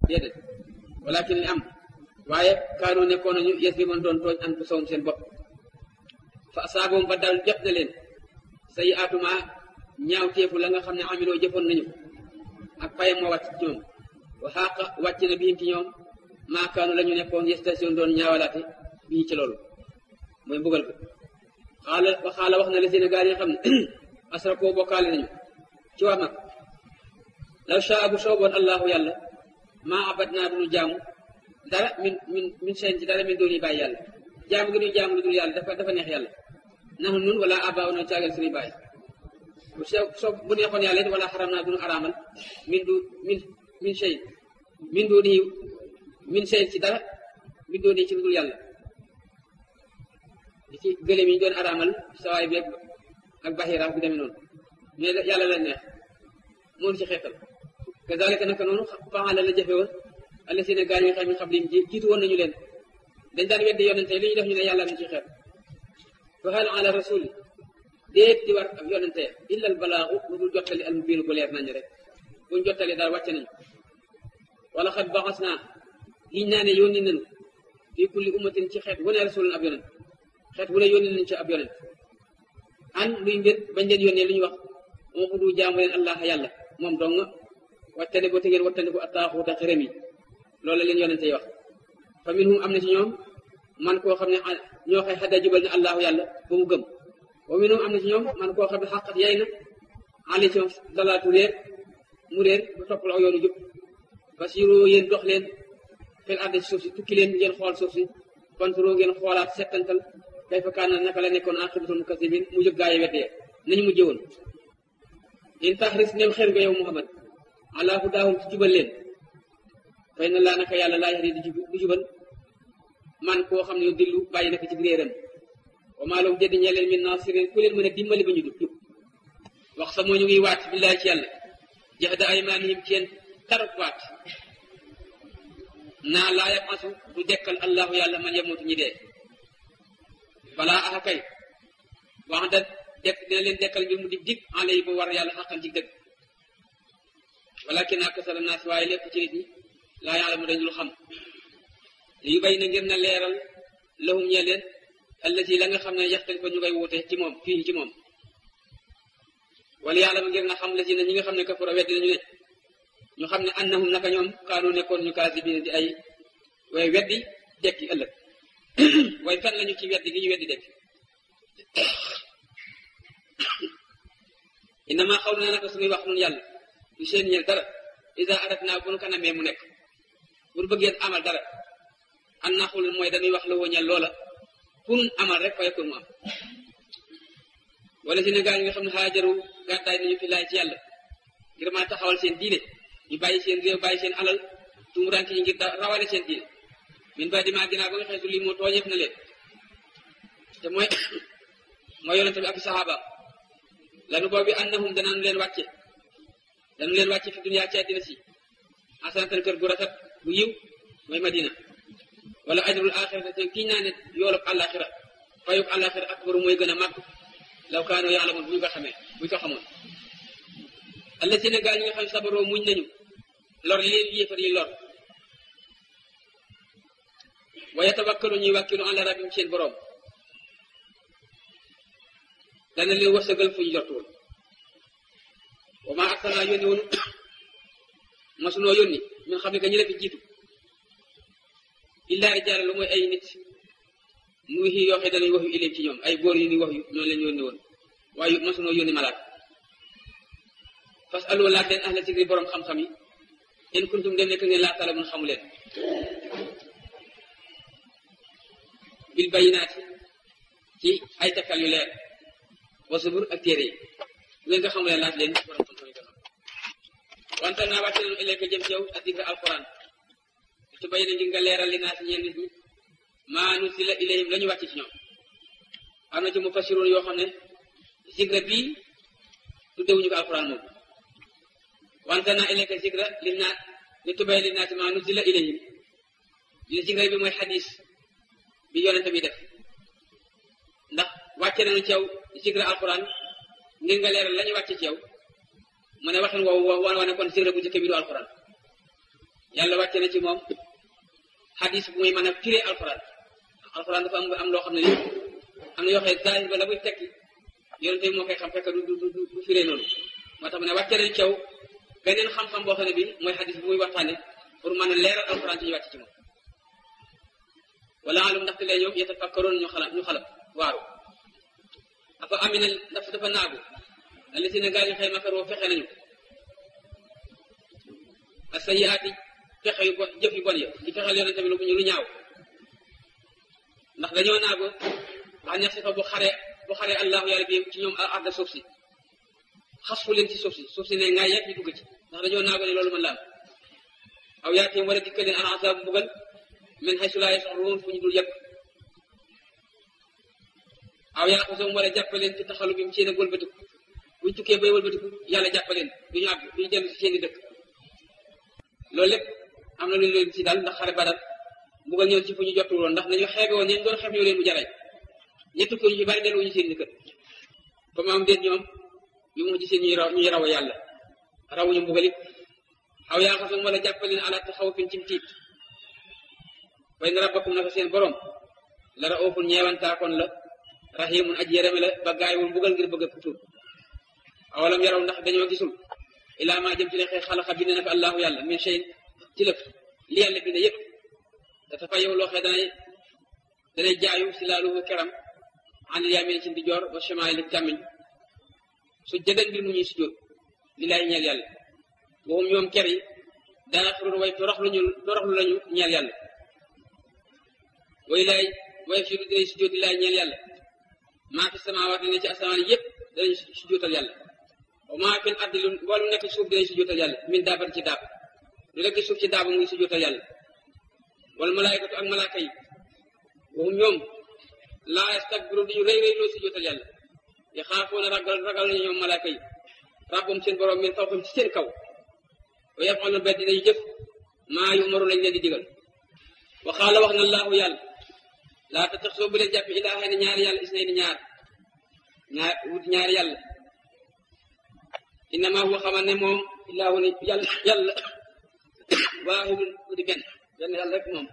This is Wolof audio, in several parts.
déedéet walakin li am waaye kaanu nekkoon nañu yes bi man doon tooñ an ko sowum seen bopp fa saaboom ba dal jot na leen say atuma ñaaw teefu la nga xam ne amiloo jëfoon nañu ak payam moo wàcc ci ñoom wa xaaqa wàcc na biim ci ñoom maakaanu la ñu nekkoon station doon ñaawalaate bii ci loolu mooy mbugal ko xaala wa xaala wax na la Sénégal yi nga xam ne asrakoo bokkaale nañu ci wax nag law shaa bu sooboon allahu yàlla maa abad naa duñu jaamu dara min min min seen ci dara min dooni bàyyi yàlla jaamu gi ñuy jaamu lu dul yàlla dafa dafa neex yàlla naxu nun wala abaaw na caagal suñuy bàyyi bu soo bu neexoon yàlla it wala xaram naa duñu araamal min du min min sey min dooni min seen ci dara min dooni ci lu dul yàlla di ci gëléem yi ñu doon araamal sawaay bi ak baxiraaf bi demee noonu mais yàlla la neex moonu ci xeetal kazalika naka noonu faala la jafe woon alla seen gaar yi nga xam ne xam liñ jiitu woon nañu leen dañ daan weddi yonente li ñu def ñu ne yàlla mi ci xeet fa hal ala rasul déet di war ak yonente illa al balaagu lu dul jottali al mubiinu bu leer nañ rek buñ jottali daal wàcce nañu wala xat baxas naa giñ naa ne yónni nañu fii kulli ummatin ci xeet wu ne rasulun ab yonent xeet wu ne yónni nañu ci ab yonent an luy mbir bañ leen yónnee lu ñu wax moo ko du jaamu leen allah yàlla moom dong wattane boo te ngeen wattane ko attaaxuuta xërëm yi loolu la leen yonente yi wax fa minhum am na ci ñoom man koo xam ne ñoo xay xadda jubal ne allahu yàlla ba mu gëm wa minhum am na ci ñoom man koo xam ne xaqat yay na ali ci dalaatu réer mu réer ba toppal aw yoonu jub basiru yéen dox leen fil arde ci suuf si tukki leen ngeen xool suuf si kontro ngeen xoolaat settantal kay fa kaan naka la nekkoon aqibatul mukazibin mu jëg gaa yi weddee nañu mujjee woon in taxris nem xer nga yow muhammad ala hudaahum ci jubal leen fay na laa naka yàlla laa yaxdi du jubal man koo xam ne yu dillu bàyyi naka ci réeram wa maa lahum jëddi ñee leen min naasirin ku leen mën a dimbali ba ñu du jub wax sa moo ñu ngi waat billaahi ci yàlla jahda aymaanihim ci yéen tarab waat naa laa yabasu du dekkal allahu yàlla man yamutu ñi dee balaa axa kay wax da dekk dina leen dekkal ngir mu dig dig en lay ba war yàlla xaqan ci dëgg walakin aksara naas waaye lépp ci nit ñi laa yàlla mu dañul xam yu bay na ngir na leeral lahum ñe leen allati la nga xam ne yaxtal ko ñu koy wuute ci moom fii ci moom wala yàlla mu ngir na xam la si ne ñi nga xam ne kafara weddi nañu ne ñu xam ne annahum naka ñoom kaanu nekkoon ñu kaasibiina di ay way weddi dekki ëllëg way fen lañu ci weddi gi ñu weddi dekki innama xaw na naka suñuy wax nun yàlla du seen ñeel dara isa arat naa bu nu ko namee mu nekk bu nu bëggee amal dara an naxul mooy dañuy wax la wëñal loola kun amal rek fay kun mu am wala si ne gaa yi nga xam ne xaajaru gàddaay nañu fi laay ci yàlla ngir mën a taxawal seen diine ñu bàyyi seen réew bàyyi seen alal tumuraanke ñi ngir rawale seen diine min ba dimaa dinaa ba nga xeetu lii moo tooñeef na leen te mooy mooy yonente bi ak saxaabaam lanu boobu annahum danañu leen wàcce danu leen wàcce fi duniyaa ci àddina si asanatan kër gu rafet bu yiw mooy madina wala ajrul axirata te kii naa ne yoolub àllaaxira fayub àllaaxira akbaru mooy gën a màgg law kaanoo yaalamoon bu ñu ko xamee bu ñu ko xamoon alla si ne gaa ñi nga xam sabaroo muñ nañu lor li leen yéefar yi lor wa yatawakkalu ñuy wàkkilu ala rabbim seen boroom dana leen wërsëgal fu ñu jortuwul wa maa arsalnaa yónni woonu masunoo yónni ñun xam ne que ñu la fi jiitu illaa rijaala lu mooy ay nit nuy xii yoo xam dañuy wax yu ilim ci ñoom ay góor yu ñuy wax yu ñoo leen yónni woon waaye masunoo yónni malaat fas aloo laaj leen ahla zikri borom xam-xam yi in kuntum dem nekk ngeen laa talamun xamu leen bil bayinaati ci ay takkal yu leer wa subur ak téere yi bu ngeen ko xamu leen laaj leen borom xam-xam yi ko xam wante naa wàcce nañu ilayka jëm ci yow ak dikra alquran ci bay na ngir nga leeral li naa si ñeen nit ñi maa nusila ilayhim la ñu wàcc ci ñoom am na ci mu fasiroon yoo xam ne zikra bii tuddewuñu ko alquran moom wante naa ilayka zikra li naa li tubay li naa si maa nusila ilayhim li zikra bi mooy xadis bi yonente bi def ndax wàcce nañu ci yow zikra alquran ngir nga leeral la ñu wàcce ci yow mu ne waxin woowu wa wane kon zikra bu njëkk bi du alquran yàlla wàcce na ci moom xadis bu muy mën a firee alxuraan alxuraan dafa am am loo xam ne nii am na yoo xam ne zaahir ba la muy tekki yonente bi moo koy xam fekk du du du firee noonu moo tax mu ne wàcce nañ caw beneen xam-xam boo xam ne bi mooy xadis bu muy waxtaane pour mën a leeral alxuraan ci ñu wàcc ci moom wala alum ndaxte lee ñoom yatafakkaroon ñu xalam ñu xalam waaru afa amina ndax dafa naagu alli si ne gaa ñu xëy makaroo fexe nañu a sayiaati fexe yu bon jëf yu bon ya di fexeel yonente bi lu ñu lu ñaaw ndax dañoo naagu wax neex si fa bu xare bu xare allahu yàlla bi ci ñoom arda suuf si xas fu leen ci suuf si suuf si ne ngaa yegg ñu dugg ci ndax dañoo naagu ne loolu mën la am aw yaatim wala dikkal leen al azab mbugal min haysu laa yash'uruun fu ñu dul yëpp aw yaa xasoom wala jàppaleen ci taxalu bi mu seen ak wëlbatiku buñ tukkee bay wëlbatiku yàlla jàppaleen du ñu àgg du ñu dellu si seeni dëkk loolu lépp am na lu leen ci daal ndax xare badar mbugal ñëw ci fu ñu jotul woon ndax nañu xeebe woon ñeen doon xeeb ñoo leen mu jaray ñetti ko ñu ci bari delluwuñu seen kër comme am déet ñoom yu mu ci seen ñuy raw ñuy raw a yàlla rawuñu mbugal it aw yaa xasoom wala jàppaleen ala taxaw fin cim tiit way na rabbakum naka seen borom la ra ooful ñeewantaakoon la rahimun aj yéreme la ba gaayewul mbugal ngir bëgg a tuub awalam yaraw ndax dañoo gisul ilaa maa jëm ci ne xëy xalaxa bind na ko allahu yàlla min shay ci lëf li yàlla bind yëpp dafa fa yow loo xee danay danay jaayu si laaluhu keram anil yamin ci ndijoor wa shamaali càmmiñ su jëdan mbir mu ñuy sujjóot li laay ñeel yàlla waxum ñoom ker yi dana xurur way toroxluñu toroxlu lañu ñeel yàlla way laay way fi dinañ sujjóot di laay ñeel yàlla maa fi samaawaat ne ci asamaan yëpp danañ sujjóotal yàlla wa maa fi ardi lu wala nekk ci suuf dinañ sujjóotal yàlla min daabat ci daab lu nekk ci suuf ci daaba mu ngi sujjóotal yàlla wala malaayikatu ak malaaka yi waxum ñoom laa yastakbiru duñu rëy rëy loo sujjóotal yàlla yi xaafoona ragal ragal nañu ñoom malaaka yi rabbum seen borom min fawqim ci seen kaw wa yafalu bet dinañu jëf maa yu umaru lañ leen di digal wa xaala wax na allahu yàlla laa ta tax soo bu leen jàpp ilaaha ne ñaari yàlla is nay ni ñaar ñaar wut ñaari yàlla innama huwa xamal ne moom ilaahu ne yàlla yàlla waahidun mu di benn benn yàlla rek moom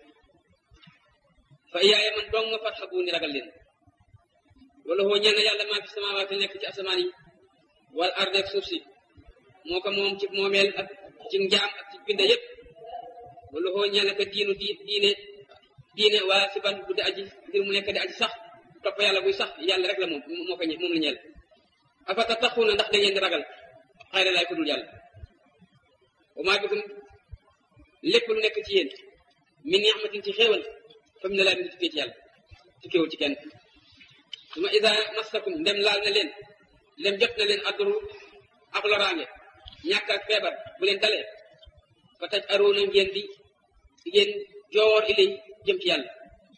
fa iyaaya man dong nga fat xabu ni ragal leen wala hoo ñenn yàlla maa fi samaawaati nekk ci asamaan yi wal arde ak suuf si moo ko moom ci moomeel ak ci njaam ak ci binde yépp wala hoo ñenn ka diinu di diine diine waa si ban bu di aji ngir mu nekk di aji sax topp yàlla buy sax yàlla rek la moom moo ko moom la ñeel afata taxuuna ndax da ngeen di ragal xayra laay ko dul yàlla wa maa bikum lépp lu nekk ci yéen min ni'matin ci xéewal fa mu ne laa mi ngi tukkee ci yàlla tukkeewul ci kenn su ma ida massakum ndem laal na leen ndem jot na leen adduru ak loraange ñàkk ak feebar bu leen dalee fa taj aroona ngeen di ngeen joor ilay jëm ci yàlla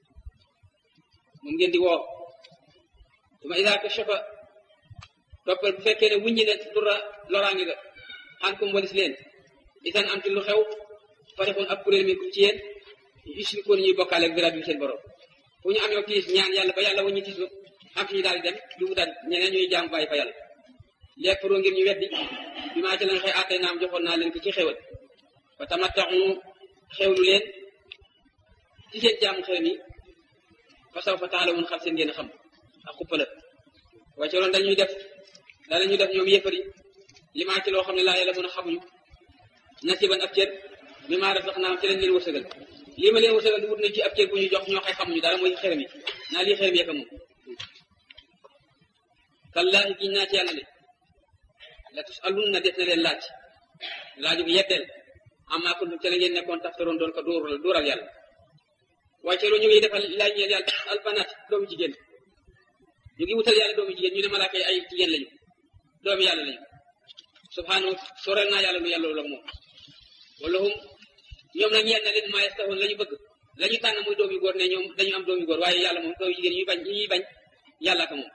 moom ngeen di woo su ma ida kashafa toppal bu fekkee ne wuññi ne dura loraange ga xan kum walis leen isan am ci lu xew farixun ab kuréel mi kum ci yéen yusrikoon ñuy bokkaale ak biraab bi seen borom fu ñu amee tiis ñaan yàlla ba yàlla wuññi tiis am ci daal di dem du daal ñeneen ñuy jaam bàyyi fa yàlla lekkaroo ngir ñu weddi bi maa ci lañ xëy àttee naam joxoon naa leen ko ci xewal fa tamattaxu xewlu leen ci seen jaamu xew mi fa saw fa taala mun xam seen ngeen xam ak xuppala waaye ci loolu dañuy def dana ñu def ñoom yëfari li maa ci loo xam ne laa yàlla mën a xamuñu nasiban ab cër mi maa def sax naam ci lañ leen wërsëgal lii ma leen wërsëgal di wut nañ ci ab cër bu ñu jox ñoo xay xamuñu dara mooy xew mi naa lii xew mi yekka moom kallaahi giñ naa ci yàlla ne la tus alun na def na leen laaj laaju bi yeddeel amaa kuntum ca la ngeen nekkoon taftaroon doon ko dóoral dóoral yàlla waaye ci loolu ñu ngi defal laaj ñeel yàlla albanaat doomu jigéen ñu ngi wutal yàlla doomu jigéen ñu ne malaaka yi ay jigéen lañu doomu yàlla lañu subhanahu soreel naa yàlla lu yàlla la moom wala hum ñoom nag ñeel na leen maa yastahoon la ñu bëgg la ñu tànn muy doom yu góor ne ñoom dañu am doom yu góor waaye yàlla moom doomu jigéen ñuy bañ ñuy bañ yàlla ka moom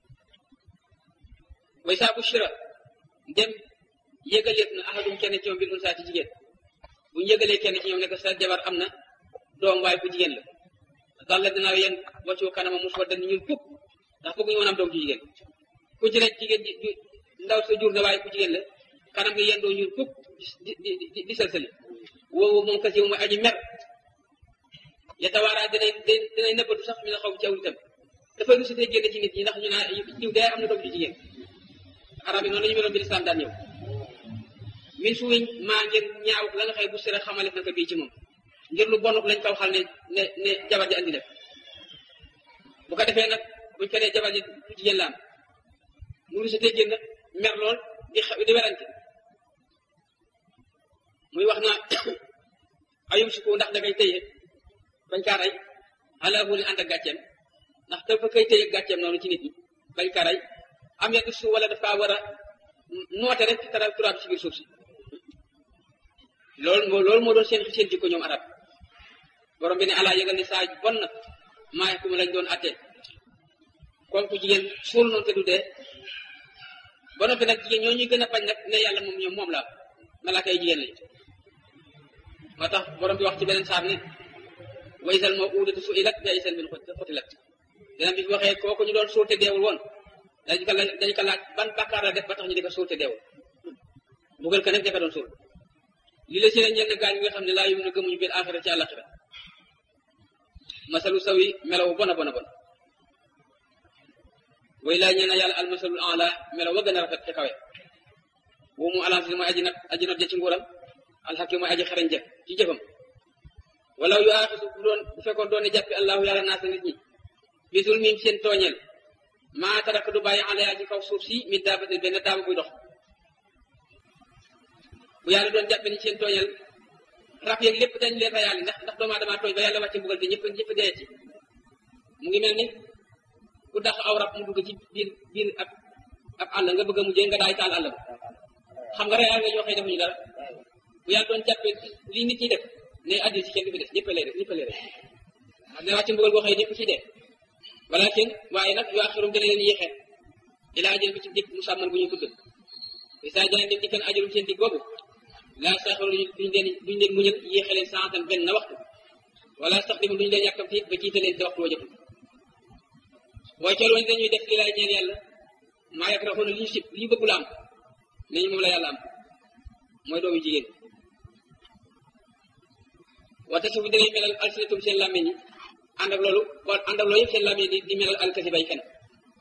way saa bu shira dem yëgaleet na ahadum kenn ci ñoom bil unsaa ci jigéen bu ñu yëgalee kenn ci ñoom ne ko sa jabar am na doom waaye ku jigéen la dal la dinaa yéen waccu kanama mos wa dañ ñun fukk ndax fukk ñu woon am doom ci jigéen ku ci nekk jigéen ji ndaw sa jur na waaye ku jigéen la kanam gi yéen doo ñun fukk di di di di sëlsëli woowu moom kasi mooy aji mer yatawaaraa dinay dinay nëbbatu sax mi na xaw ci aw nitam dafay rusitee génn ci nit ñi ndax ñu naa diw dee am na doom ju jigéen arab yi noonu la ñu meloon bi lislaam daan ñëw min suuñ maa ngir ñaaw la nga xëy bu sira xamale na ko bii ci moom ngir lu bonuk lañ kaw xal ne ne ne jabar ji andi def bu ko defee nag buñ ko nee jabar ji du jigéen la am mu rusitee génn mer lool di xew di werante muy wax naa ayum si ko ndax da ngay téye bañ kaa rey ala huli ànd ak gàcceem ndax dafa koy téye gàcceem noonu ci nit ñi bañ kaa rey am yaddu su wala dafa war a noote rek tara turaab ci biir suuf si loolu moo loolu moo doon seen seen jikko ñoom arab borom bi ne alaa yëgal ne saa bon na maa ku ma lañ doon attee kon ku jigéen suul noonu te du dee ba noppi nag jigéen ñoo ñuy gën a bañ nag ne yàlla moom ñoom moom la malaaka yi jigéen lañu moo tax borom bi wax ci beneen saar ne wa isal moo uudatu su ilat bi isal min xutilat dina bi waxee kooku ñu doon suul te deewul woon dañu ko laaj dañu ko laaj ban bàkkaar la def ba tax ñu di ko suul te deewul bugal ko nag dafa doon suul li la si ne ñenn gaañ nga xam ne laa yum na gëmuñu biir axira ci àllaxira masalu saw yi melawu bona bona bon way laa ñee na yàlla al masalul ala melaw wa gën a rafet te kawe woo mu alansi mooy aji nag aji not ja ci nguuram alxakim mooy aji xarañ ja ci jëfam wala yu aaxisu bu doon bu fekkoon doon ne jàppi allahu yàlla naasa nit ñi bisul mim seen tooñeel maa tarak du bàyyi alayaa ci kaw suuf si mi daabate benn daaba buy dox bu yàlla doon jàppe ni seen tooñeel rab yeeg lépp dañ leen rayaale ndax ndax doomu aadama tooñ ba yàlla wàcce mbugal te ñëpp ñëpp dee ci mu ngi mel ni ku dax aw rab mu dugg ci biir biir ab ab àll nga bëgg a mujjee nga daay taal àll ba xam nga rayaal nga ñoo xëy defuñu dara bu yàlla doon jàppee lii nit ñi def ne àddina si kenn du fi des ñëpp lay def ñëpp lay def xam ne wàcce mbugal boo xëy ñëpp ci dee walakin waaye nag yu axirum dana leen yéexee ilaa ajal bi ci dikk mu sàmmal bu ñu tudd isa jaan dem dikkan ajalum seen dig boobu laa saxaru duñ leen duñ leen muñal yéexe leen santan benn na waxtu wala sax dimu duñu leen yàkkamti ba jiite leen te waxtu wa jotul booy cool wañ dañuy def li lay ñeel yàlla maa yak raxoona li ñu sib li ñu bëgg la am ne ñu moom la yàlla am mooy doomu jigéen wate suuf danay melal alsinatum seen làmmiñ yi ànd ak loolu wala ànd ak loolu yëpp seen làmmiñ di di melal alkasi bay fen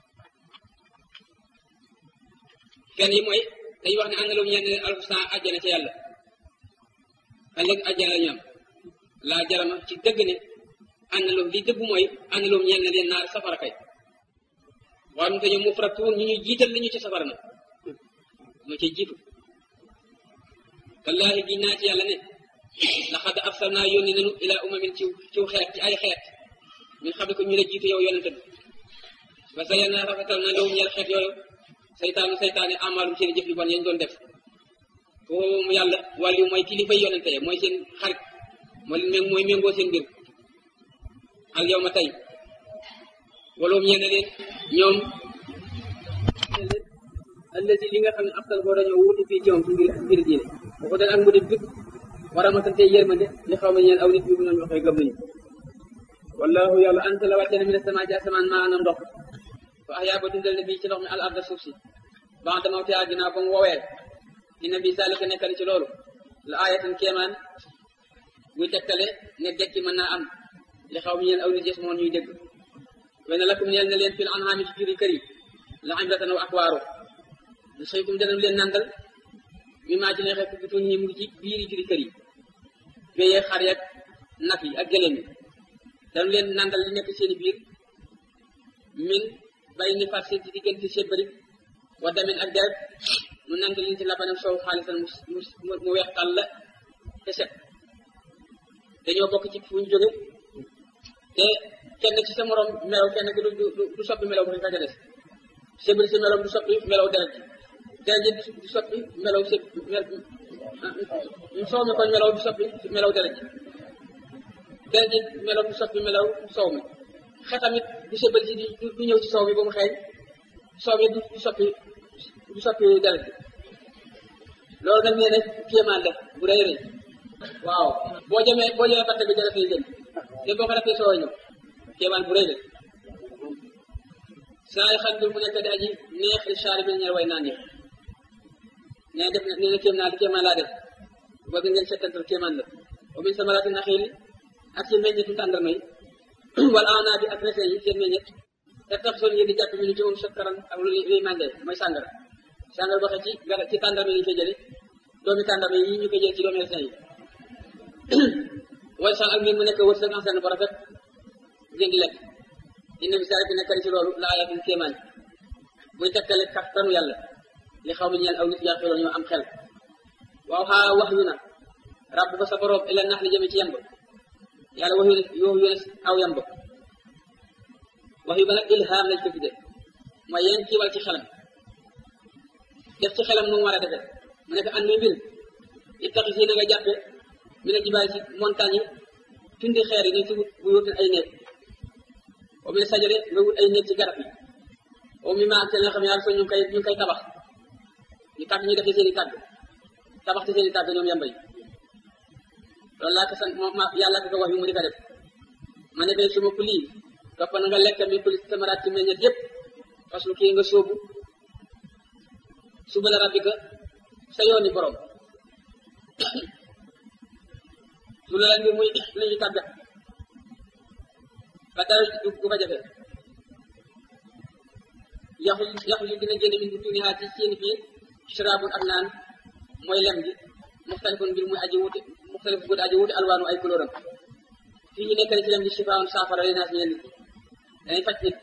fen yi mooy dañuy wax ne ànd loolu ñeen leen alxusna àjjana ca yàlla ëllëg àjjana la ñu am laa jarama ci dëgg ne ànd loolu li dëgg mooy ànd loolu ñeen leen naar safara kay waaye mu te ñoom mu faratuun ñu ñu jiital li ñu ci safara nag moo ci jiitu wallaahi gi naa ci yàlla ne laqad arsalnaa yónni nanu ilaa umamin ci ciw xeet ci ay xeet min xam ne ko ñu la jiitu yow yonente bi ba sa yenn rafetal na loolu ñeel xeet yooyu saytaanu saytaane amaalum seen jëf yu bon yañ doon def foofu mu yàlla wàllu mooy kilifa yonente mooy seen xarit mooy mooy méngoo seen mbir al yow ma tey waloom ñeen leen ñoom allazi li nga xam ne aftal boo dañoo wuti fii ci moom ci mbir mbir diine bu ko dal ak mu di bit war a matante yërmande li xaw ma ñeen aw nit yu mu nañu waxee gëm nañu wallahu yàlla anta la wàcce na mi ne sama ci asamaan maa na ndox fa ahyaa ba dundal ne bii ci ndox mi al arda suuf si ba dama te àddina ba mu woowee dina bi saalika nekkal ci loolu la aayatan kéemaan buy tegtale ne dekki mën naa am li xaw ma ñeen aw nit yes moon ñuy dégg wena lakum ñeel na leen fil anhaami ci juri kër yi la ibratan wa akwaaro lu sëykum dana leen nandal mi maa ci neexee fukki tuñ ñi mu ngi ci biiri juri kër yi béyee xar yak nag yi ak gëléem yi dañu leen nandal li nekk seeni biir min bay ni far seen ci diggante sébbari wa damin ak deret mu nandal leen ci labanam soow xaalisan mu mu weex tàll la te set dañoo bokk ci fu ñu jóge te kenn ci sa morom melaw kenn ki du du soppi melaw bu ka ca des sébbari si melaw du soppi melaw deret ji deret ji du soppi melaw sé soow mi kon melaw du soppi melaw deret ji deret ji melaw du soppi melaw soow mi xetamit du sébbari si du ñëw ci soow mi ba mu xeeñ soow mi du soppi du soppi deret ji loolu nag nee na kéemaan la bu rëy rëy waaw boo jëmee boo jëmee batte bi dara fay gën te boo ko defee soo ñëw kéemaan bu rëy la saa yi xam mu nekk di aji neex li saari bi ñeel way naan yi nee def na nee na kéem naa di kéemaan laa def bëgg ngeen settantal kéemaan la wa min samaraati naxiili ak ci meññetu tàndarma yi wala anaabi ak raisin yi seen meññet te tax soon ngeen di jàpp ñu ci moom sakkaran ak lu luy màndee mooy sàngara sàngara waxee ci gara ci tàndarma yi ñu koy jële doomi tàndarma yi ñu koy jële ci doomi raisin yi way sal ak ngeen mu nekk wërsëg en seen bu rafet ngeen di lekk inna bi saa nekk ci loolu la ayatin kéemaan muy tekkale kattanu yàlla li xaw ma ñeel aw nit yàqiloon ñoo am xel waaw xaa wax yu na ràbb ko sa borom ila nax li jëme ci yemb yàlla wax yu yoo yu aw yemb wax yu ba nag ilham lañ ko tudde mooy yéen kiiwal ci xelam def ci xelam nu mu war a defee mu nekk an muy mbir ittaxi si na nga jàppe mi ne jibaay ci montagne yi tundi xeer yi ni ci wut bu wutin ay néeg o mi ne sajare nga wut ay néeg ci garab yi o mi ma ak nga xam ne yàlla so ñu ngi koy ñu ngi koy tabax ñu tàgg ñu defee seen i tàgg tabax ci seen i tàgg ñoom yamba yi loolu laa ko sant moom ma yàlla ko wax yu mu di ko def ma ne kay suma ku lii topp na nga lekk mi ku samaraat ci meññet yëpp parce que kii nga sóobu suba la rabbika sa yooni borom su la ngir muy la ñu tàggat ba dara du ko fa jafe yaxu yaxu yu dina génne min bu tuuni xaat ci seen biir sharaabun ak naan mooy lem gi muxtalifun mbir muy aji wuute muxtalif gud aji wuute alwaanu ay couleuram fii ñu nekk ci lem gi shifaawun saafara li naas ñeen nit dañuy faj nit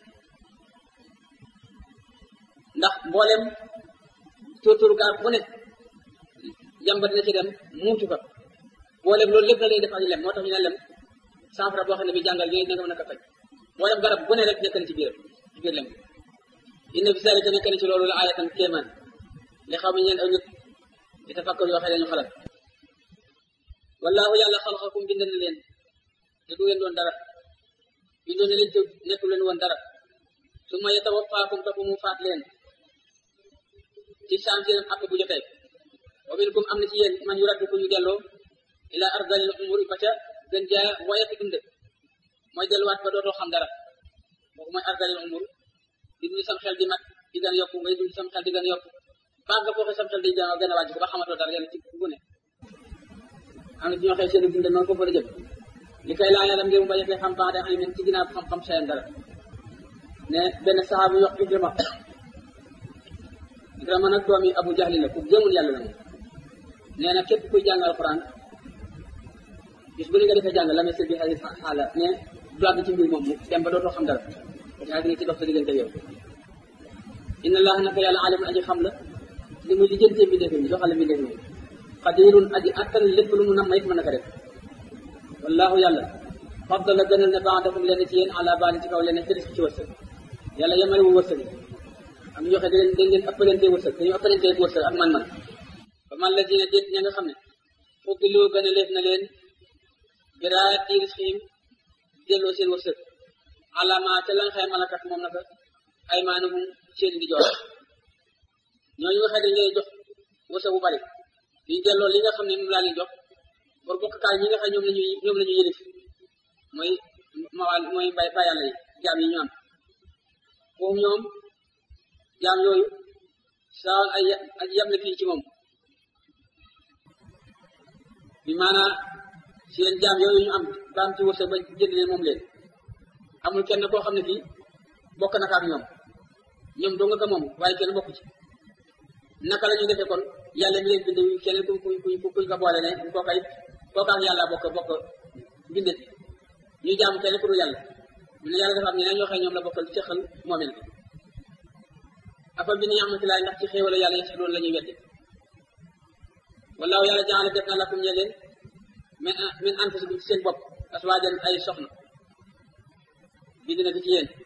ndax mboolem tóortóoru garab bu ne jàmba dina ci dem muutu ko mboolem loolu lépp na lay def ak lem moo tax ñu ne lem saafara boo xam ne bi jàngal yooyu dina ko mën a ko faj mboolem garab bu ne rek nekk na ci biiram ci biir lem inna fi zalika nekk na ci loolu la ayatan kéemaan li xaw ma ñeen aw nit di tafakkur yoo xam ne ñu xalaat wallaahu yàlla xalaqakum bind na leen te du ngeen doon dara bindoon na leen te nekkul leen woon dara su ma yatawaffaakum topp mu faat leen ci saam seen àpp bu jotee wa minkum am na ci yéen man yu raddu ku ñu delloo ila ardalil umuri ba ca gën jaa woyati dund mooy delluwaat ba dootoo xam dara boobu mooy ardalil umur di dund sam xel di mat di gën a yokku ngay dund sam xel di gën a yokku baax nga foofu sam xel di gën a gën a wàcc ko ba xamatoo dara yàlla ci bu ne am na ci ñoo xëy seen dund noonu foofu la jëm li koy laa yàlla ngir mu bañ a fee xam baax de xam ci ginnaaw xam-xam seen dara ne benn saxaabu yox Ikrima Ikrima nag doomi Abu Jahli la ku gëmul yàlla la moom nee na képp kuy jàng alquran bis bu ne nga defee jàng la mesir bi xali xaala ne du àgg ci mbir moom mu dem ba dootoo xam dara yaa ngi ci dox sa diggante yow inna allah naka yàlla alimun aji xam la li muy lijjantee bi defee mi doxale mi defee mi qadirun aji attan lépp lu mu nam it mën na ko def wallahu yàlla faddala gënal ne baadakum leen ci yéen ala baani ci kaw leen ci risque ci wërsëg yàlla yemale wu wërsëg am ñu joxe da ngeen ëppalante wërsëg dañu ëppalante wërsëg ak man-man ba man la dina déet ña nga xam ne fuddiloo gën a leef na leen biraat di risqihim delloo seen wërsëg alama ca lan xëy malakat moom naka ay maanuhum seen di jox ñooñu nga xam ne dañ jox wërsëg bu bari liñ delloo li nga xam ne moom laa leen jox pour bokkaay ñi nga xam ñoom la ñuy ñoom la ñuy yëlif mooy mawal mooy bay ba yàlla yi jaam yi ñu am foofu ñoom jaam yooyu saawan ay ak yam la fii ci moom bi maanaa seen jaam yooyu ñu am baam ci wërsëg ba jënd leen moom leen amul kenn koo xam ne fii bokk na ak ñoom ñoom doo nga ko moom waaye kenn bokk ci naka la ñuy defee kon yàlla mi leen bind kenn ku ku ku kuñ ko boole ne kooka it kooka ak yàlla bokk bokk bindet ñu jaamu kenn ku dul yàlla ñu ne yàlla dafa am ñeneen ñoo xam ñoom la bokkal cëxal moomel bi afa bi ni amati laay ndax ci xéewala yàlla yi loolu la ñuy wedde wallaahu yàlla jaxale def na lakum ñe leen min min anfusikum ci seen bopp aswaajan ay soxna bind na ko ci yéen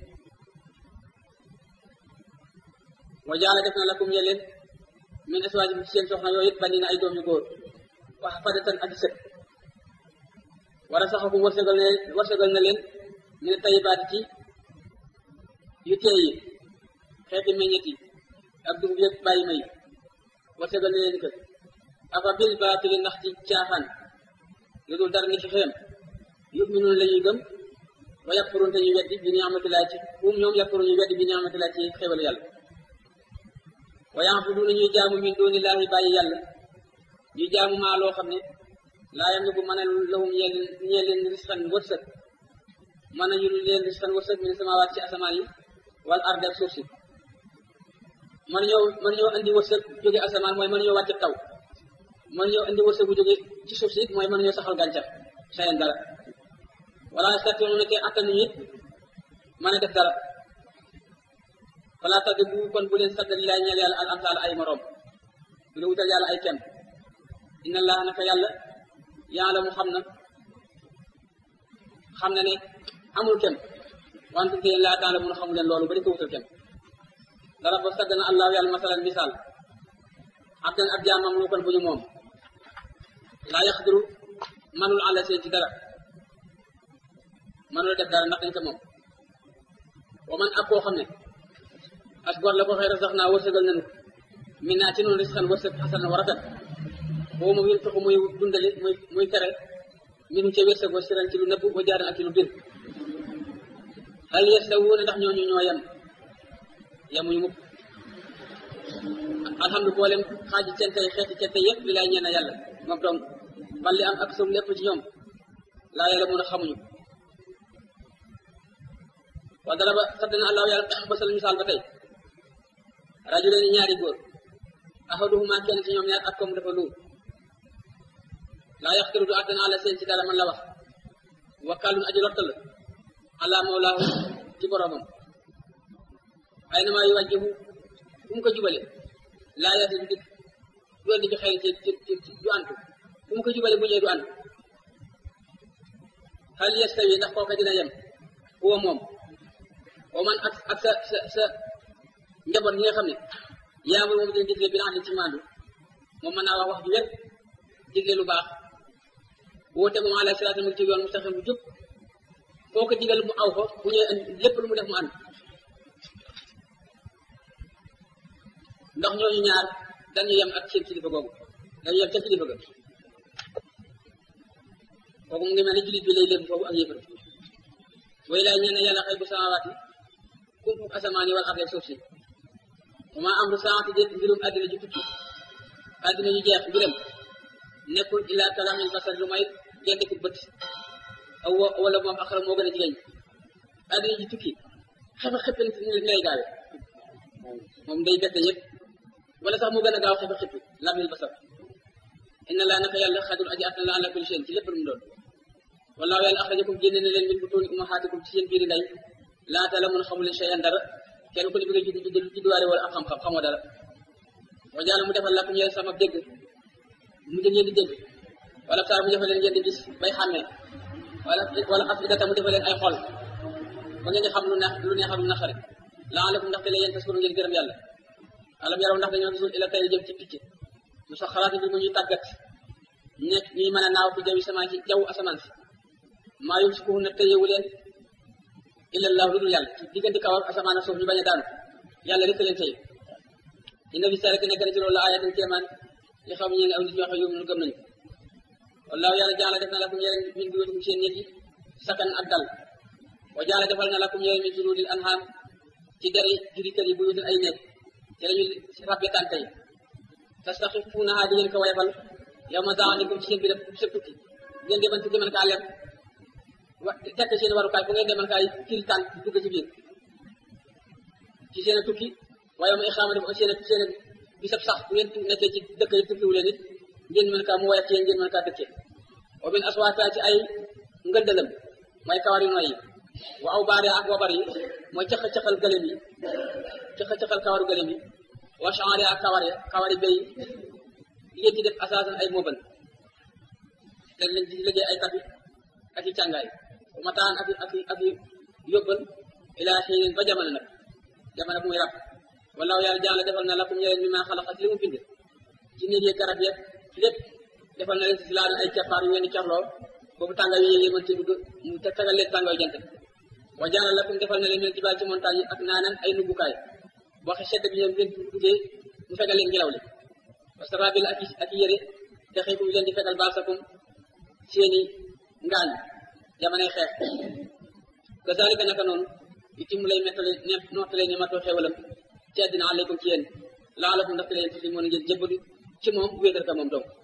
wa jaala def na lakum ñe leen min aswaajikum ci seen soxna yooyu it bandi na ay doom yu góor wax fadatan ak sët war a saxakum wërsëgal ne wërsëgal na leen min tayibaati ci yu teey yi xeeti meññet yi ak dugub yëpp bàyyi may wërsëgal na leen ko afa bil baatili ndax ci caaxaan lu dul dara ni ci xeem yuminuun la ñuy gëm wa yakfurun te ñu weddi bi ni'matillah ci um ñoom yakfurun ñu weddi bi ni'matillah ci xéwal yàlla wa ya'buduna ñuy jaamu min dunillahi bàyyi yàlla ñu jaamu maa loo xam ne laa yam bu mën a lahum ñeel ñeel leen risqan wërsëg mën nañu leen risqan wërsëg min samawaat ci asamaan yi wal ard ak suuf si mën ñoo mën ñoo andi wërsëg jóge asamaan mooy mën ñoo wàcce taw mën ñoo andi wërsëg bu jóge ci suuf si mooy mën ñoo saxal gàncax sayen dara wala station ne te attanuñu it mën a def dara falaa tadde bu kon bu leen sadda lilaay ñeel yàlla al amsaal ay moroom bu la wutal yàlla ay kenn inna allaha naka yàlla yàlla mu xam na xam na ne amul kenn wante te laa taala mun xamu leen loolu ba di ko wutal kenn dara ba sadda na allahu yàlla masalan misaal abdan ab jaamam lu kon bu ñu moom laa yaxdiru manul àlla seen ci dara manula def dara ndax dañ ko moom wa man ak koo xam ne as gor la ko xëy sax naa wërsëgal nañu min naa ci noonu risqan wërsëg xasan wa rafet boobu moom yéen taxu muy dundali muy muy tere minu ca wërsëg wa siran ci lu nëbb wa jaaran ak ci lu bir hal yastawuuna ndax ñooñu ñoo yem yemuñu mukk alhamdu boolem xaaji cente yi xeeti cente yëpp li lay ñeen yàlla moom donc balli am ak sum lépp ci ñoom laa yàlla mun a xamuñu wa dara ba sadd na allahu yàlla basal misaal ba tey rajuleen ñaari góor ahaduhuma kenn ci ñoom ñaar ak comme dafa luur laa yaxtiru du àttan àlla seen ci dara man la wax wakkaalun aji lottal ala mawlaahu ci boromam ay na maa yu wàjjihu fu mu ko jubale laa yati du dikk du andi bi xëy ci ci du antu fu mu ko jubale bu ñëwee du antu hal yastawi ndax kooka dina yem huwa moom wa man ak ak sa sa sa njaboot ñi nga xam ne yaamul moom dina digle bi na xam ci maandu moom mën naa wax wax ju wér digle lu baax woote moom ala siraati mu ci yoon mustaqim bu jub foo ko digal mu aw ko bu ñëwee lépp lu mu def mu ànd ndax ñooñu ñaar dañu yem ak seen kilifa googu dañu yem ca kilifa ga kooku mu ngi mel ne jullit bi lay léegi foofu ak yëfër way laay ñeen yàlla xëy bu samawaati kumpu asamaan yi wal arde suuf si wama amru saati déet mbirum àddina ju tukki àddina ñu jeex mbiram nekkul illa kalamil basar lu may gendiku bët aw wala moom axara moo gën a jigéen àddina ji tukki xefa xëppin ni lay gaawe moom day bette yëpp wala sax moo gën a gaaw xefa xëppi lamil basar inna laa naka yàlla xadur aji attan la ala kulli shay'in ci lépp lu mu doon wallaahu yàlla axrajakum génne na leen min butuuni ummahaatikum ci seen biiri ndey laata la mun xamu leen shay'an dara kenn ku ne bi nga judd judd judduwaale wala ak xam-xam xamoo dara wa jaala mu defal lakum yéen sama dégg mu jël ngeen di dégg wala saar mu defal leen ngeen di gis bay xàmmee wala wala afidata mu defal leen ay xol ba ngeen di xam lu neex lu neex ak lu naqari laalakum ndaxte la yéen taskuru ngeen gërëm yàlla alam yaraw ndax dañoo gisul ila tey jëm ci picc mu sax xalaati bi mu ñuy tàggat nekk ñuy mën a naaw fi jawi sama ci jaww asamaan si maa yum si kuhun na tëyewu leen illallahu lu dul yàlla ci diggante kaw ak asamaan ak suuf ñu bañ a daanu yàlla rek leen tëye inna fi sarek nekk na ci loolu la ayatin kéemaan li xam ñeen aw nit ñoo xam yóbbu nu gëm nañu wallaahu yàlla jaala def na lakum yéen min buyutikum seen néeg yi sakan ak dal wa jaala defal na lakum yéen min juludil anham ci deri juri kër yi buyutin ay néeg ci lañu rabbe tànk yi tastaxifuunahaa di ngeen ko wayfal yow ma zaanikum ci seen bi def sa tukki ngeen deman ci deman kaa lem wa tekk seen warukaay fu ngeen deman kaay kiri tànk dugg ci biir ci seen tukki waaye ma ixaama def seen seen bisab sax bu ngeen nekkee ci dëkk yi tukkiwu leen it ngeen mën kaa mu woyof ci yéen ngeen mën kaa dëkkee wa min aswaata ci ay ngëndalam mooy kawar yu nooy yi wa aw baare ak wabar yi mooy caxa-caxal gëlëm yi caxa-caxal kawaru gëlëm yi wa chanre ak kawar ya kawari béy yi ngeen ci def asaasan ay mooban dañ leen ci liggéey ay tapi ak i càngaay wa mataan ak ak ak yóbbal ilaa xiinin ba jamono nag jamono bu muy rab wallaahu yàlla jaala defal na lakum ñeleen mi maa xalaqat li mu bind ci néeg yi garab yeeg lépp defal na leen si laa ay cappaar yu ngeen di carloo boobu tàngaay yu yéegee mën ci dugg mu tegal leen tàngaay jant wa jaala lakum defal na leen mel jibaal ci montagne yi ak naanan ay nuggukaay boo xe sedd bi ñoom ngeen duggee mu fegal leen ngelaw li wa sarabil ak ak yére te xëy ku leen di fegal baasakum seeni ngaañ jamonoy xeex kazalika naka noonu itim lay mettale ne nottale ne matoo xewalam ci àddina aleykum ci yéen laalakum ndaxte leen tusi moon ngeen jëbbadu ci moom wéetal ka moom donc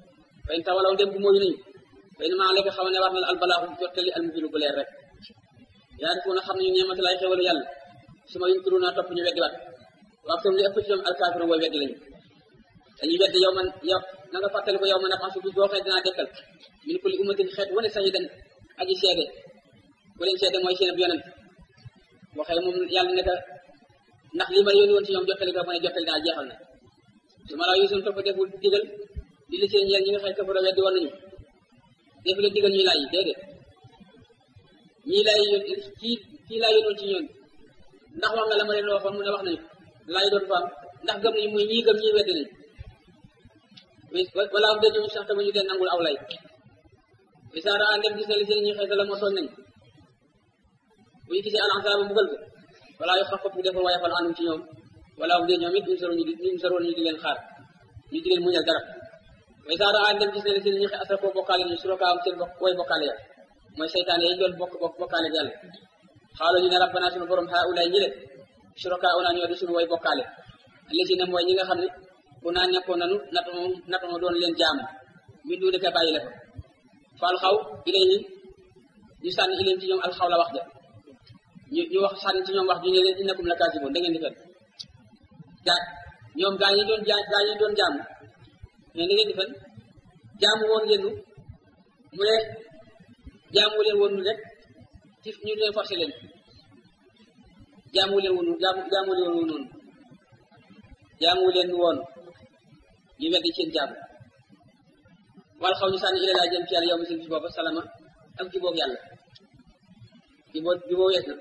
fayn tawalaw dem bu mooyu nañu fay na maa lekk xaw ne war na la albalaaxu jottali almubinu bu leer rek yaa def na xam ne ñu ñeemati lay xewalu yàlla su ma yunkuru naa topp ñu weddi waat waaw comme li ëpp ci ñoom alkaafiru way weddi lañu dañuy weddi yow man yow na nga fàttali ko yow man afansu bis boo xee dinaa dekkal min kulli ummatin xeet wane sahidan aji seede bu leen seede mooy seen ab yonent waxee moom yàlla ne ndax li ma yónni woon ci ñoom jottali ko mu ne jottali naa jeexal na su ma laa yusun topp deful digal di li seen ñeel ñi nga xëy kafara weddi woon nañu def leen digal ñuy laaj yi déedéet ñii laay yón kii kii laa yónnoon ci ñoon ndax wax nga la ma leen waxoon mu ne wax nañu laay doon fa am ndax gëm nañu muy ñii gëm ñii weddi nañu wala am dañu sax tamit ñu leen nangul aw lay isaara andem gis na li seen ñi xëy la moo tooñ nañu bu ñu gisee alansaaba mbugal ko wala yo xa fopp deful waaye fal anum ci ñoom wala am de ñoom it ñu soroon ñu di ñu soroon ñu di leen xaar ñu di leen muñal dara way saara andem gis na li seen ñi xëy asra koo bokkaale ñu suraka am seen way bokkaale ya mooy seytaane yi doon bokk bokk bokkaale yàlla xaalo ñu ne rabbana sunu borom haa ulay ñi le suraka una ñoo di sunu way bokkaale lesi ne mooy ñi nga xam ne ku naa nekkoon nanu nat moom nat moom doon leen jaamu min du dëkk bàyyi la fa fal xaw ilayhi ñu sànni ilayhim ci ñoom alxaw la wax ja ñu ñu wax sànni ci ñoom wax ju ne leen innakum la kaasiboon da ngeen di fen gaa ñoom gaa ñi doon jaa gaa ñi doon jaamu mais da ngeen di fen jaamu woon ngeen nu mu ne jaamu leen woon rek ci ñu leen forcé leen jaamu leen woon jaamu jaamu leen woon noonu jaamu leen woon ñu weddi seen jaamu wal xaw ñu sànni ila laa jëm ci yàlla yow mi seen ci booba salama ak ci boog yàlla ci boo ci boo wees na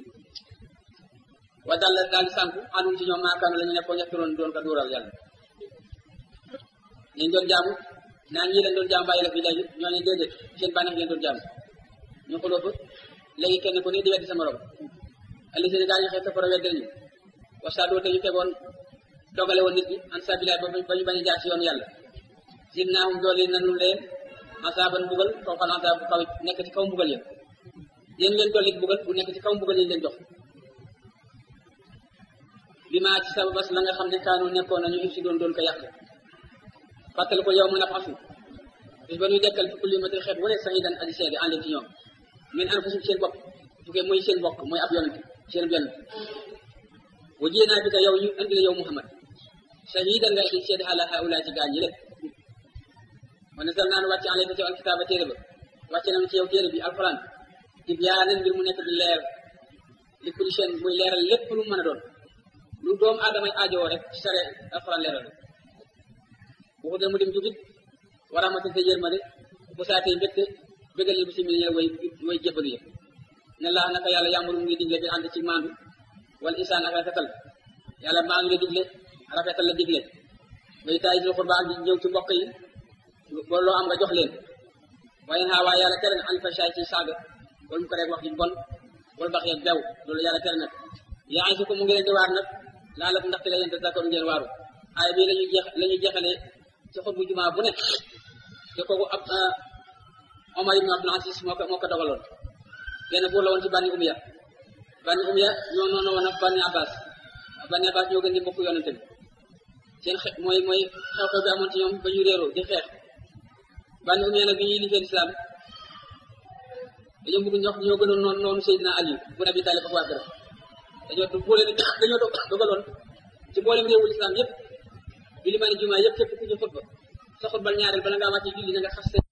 wa dal daal di sànku anum ci ñoom maakaanu la ñu nekkoon ñettuloon doon ko dóoral yàlla ñu doon jaamu naan ñii leen doon jaamu bàyyi la fi léegi ñooñu déedéet seen bànneex leen doon jaamu ñu xuloo fa léegi kenn ku ne di weddi sa morom ali seen gaa ñu xëy safara weddi nañu wasaadoo te ñu tegoon dogale woon nit ñi an sabilaay ba ba ñu bañ a jaar ci yoonu yàlla zidnaahum doole nanu leen asaaban mbugal fawqal asaab bu kaw nekk ci kaw mbugal ya yéen leen dolli mbugal bu nekk ci kaw mbugal yi leen jox bi maa ci sababas la nga xam ne kaanu nekkoon nañu if si doon doon ko yàq fàttali ko yow mën a fasu bis ba ñuy dekkal fi kulli matin xeet wane sahidan aji seede ànd ci ñoom min anfusum seen bopp tukkee muy seen bokk mooy ab yonent seen yonent wa jéenaa bi ka yow ñu andi la yow Muhammad shahidan nga aji seede ala haula ci gaañ yi lépp wa nasal naan wàcce alayka ci alkitaaba téere ba wàcce nañu ci yow téere bi alquran tibyaanan mbir mu nekk di leer li kulli shay muy leeral lépp lu mën a doon lu doomu aadamay aajowoo rek ci sare alquran leeral waxu de mu dem jubit wa rahmatan te yërmande bu saatee mbégte bégal yi bu simili ñe way way jébbalu yëpp ne laa naka yàlla yàmburu mu ngi digle bi ànd ci maandu wala isaan ak rafetal yàlla maa ngi la digle rafetal la digle way taay sil xurba ak di ñëw ci mbokk yi ba loo am nga jox leen waaye xaa waaye yàlla tere na alfashaay ci saaga wala mu ko rek wax ji bon wala bax yeeg bew loolu yàlla tere nag yaa ngi su ko mu ngi leen di waar nag laa la ndaxte la yéen te d'accord ngeen waaru aaya bii lañuy jeex la ñuy jeexalee ci xutbu jumaa bu nekk te kooku ab Omar ibn Abdul Aziz moo ko moo ko dogaloon benn buur la woon ci bànni umiya bànni umiya ñoo noonu woon ak bànni abbas bànni abbas ñoo gën di mbokk yonente bi seen xe mooy mooy xew-xew bi amoon ci ñoom ba ñu réeroo di xeex bànni umiya nag bi ñuy liggéey lislaam dañoo bëgg ñox ñoo gënoon noonu noonu Seydina Ali bu Abi Talib ak waa këram dañoo boole dañoo dogaloon ci mboolem réewu lislaam yépp bi li ma ne jumaa yëpp képp ku ñu xutba sa xutbal ñaareel bala ngaa wàcce julli na nga xas